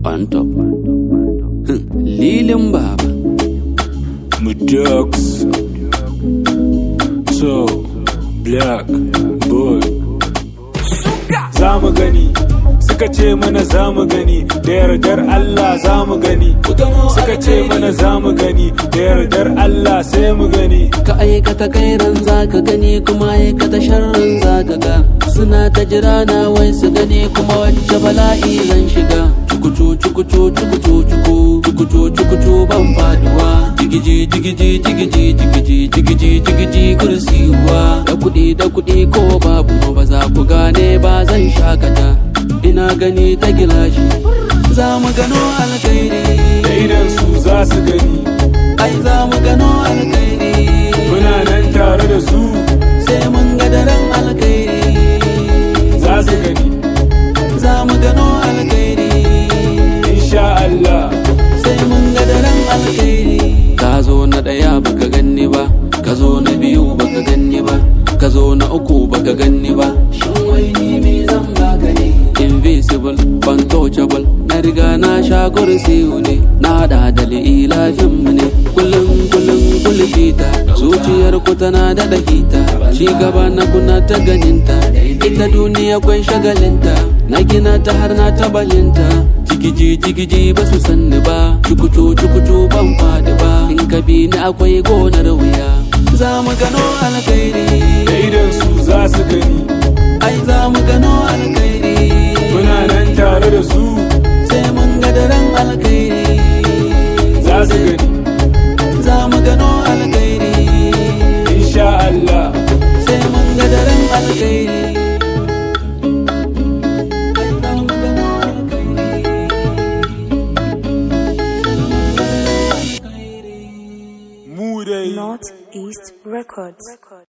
on top. Lilin baba. Mudox. So, black boy. Za mu gani, suka ce mana za mu gani, da yardar Allah za mu gani. Suka ce mana za mu gani, da yardar Allah sai mu gani. Ka aikata kairan za ka gani kuma aikata sharran za ka ga. Suna ta jira na wai su gani kuma wacce bala'i zan shiga. Cukucu cukucu cukucu cuku cukucu cukucu ban faduwa. Jigiji jigiji jigiji jigiji jigiji jigiji kursiwa. Da kuɗi da kuɗi ko babu ba za ku gane ba zan shakata. Ina gani ta gilashi. Za mu gano alkhairi. Da idan su za su gani, Ai za mu gano alkhairi. muna nan tare da su sai mun ga daren alkhairi za su gani. za mu gano alkhairi Insha Allah, sai mun ga daren alkhairi ka zo na ɗaya baka ganni ba ka zo na biyu baka ganni ba ka zo na uku baka ganni ba shin wai ni me zan baka ne invisible untouchable na riga na sha kursiyu ne na hada da lafin mu ne kullum kullum kulfita zuciyar ku tana da dakita ci gaba na kuna ta ganinta ita duniya kwai shagalinta na gina ta har na tabalinta jigiji jigiji ba su sanni ba cukucu cukucu ban fadi ba in ka bi ni akwai gonar wuya za mu gano alkhairi da idan su za su gani, ai za mu gano alkhairi muna nan tare da su sai mun ga daren alkhairi za su gani. za mu gano alkhairi Insha Allah, sai mun ga daren alkhairi Ai, za mu gano alkhairi mu dai. Northeast Records.